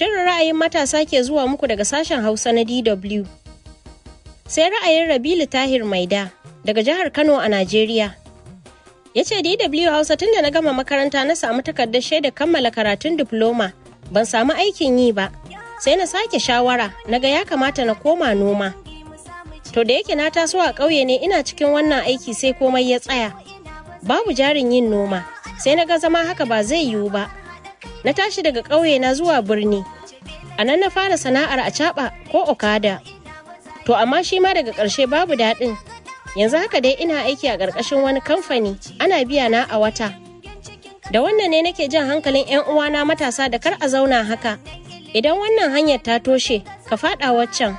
Shirin ra'ayin matasa ke zuwa muku daga sashen Hausa na DW. Sai ra'ayin Rabilu Tahir Maida daga jihar Kano a Najeriya. Ya ce DW Hausa tunda na gama makaranta na samu takardar shaida kammala karatun diploma ban samu aikin yi ba. Sai na sake shawara na ga ya kamata na koma noma. To da yake na taso a ƙauye ne ina cikin wannan aiki sai komai ya tsaya. Babu jarin yin noma, sai na ga zama haka ba zai yiwu ba. Na tashi daga ƙauye na zuwa birni. A nan na fara sana'ar a caɓa ko okada. To amma shi ma daga ƙarshe babu daɗin. Yanzu haka dai ina aiki a ƙarƙashin wani kamfani, ana biya na a wata. Da wannan ne nake jan hankalin 'yan uwana matasa da kar a zauna haka. Idan wannan hanyar ta toshe, ka faɗa waccan.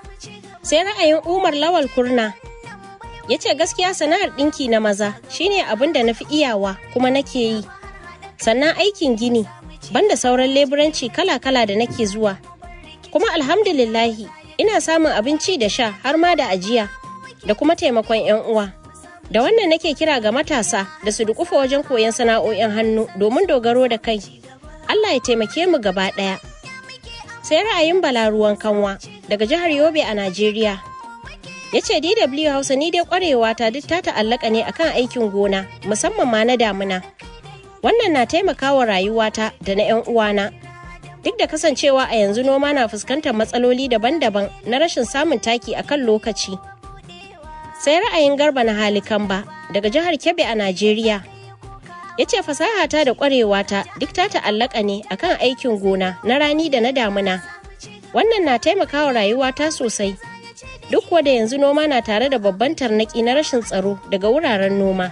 sai ra'ayin umar lawal kurna ya ce gaskiya sana'ar ɗinki na maza shine abin da na fi iyawa kuma nake yi sannan aikin gini banda sauran leburanci kala-kala da nake zuwa kuma alhamdulillahi ina samun abinci da sha har ma da ajiya da kuma taimakon 'yan uwa da wannan nake kira ga matasa da su dukufa wajen koyon sana'o'in hannu domin dogaro da kai allah ya taimake mu gaba ɗaya sai ra'ayin bala ruwan kanwa daga jihar yobe a najeriya ya ce dw hausa ni dai kwarewa ta duk ta ta'allaka ne akan aikin gona musamman ma na damuna wannan na taimakawa rayuwata da na 'yan uwana duk da kasancewa a yanzu noma na fuskantar matsaloli daban-daban na rashin samun taki a kan lokaci sai ra'ayin garba na halikamba daga jihar kebbi a najeriya ya ce fasahata da kwarewata duk ta ta'allaka ne akan aikin gona na rani da na damuna wannan na taimakawa rayuwata sosai duk kuwa da yanzu noma na tare da babban tarnaki na rashin tsaro daga wuraren noma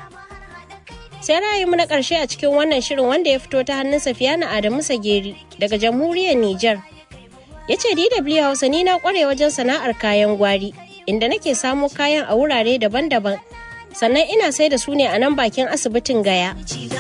sai ra'ayinmu na ƙarshe a cikin wannan shirin wanda ya fito ta hannun safiyana adamu sageri daga jamhuriyar niger ya ce dw hausa ni na kware wajen sana'ar kayan gwari inda nake samo kayan a wurare daban-daban sannan ina sai da su ne a nan bakin asibitin gaya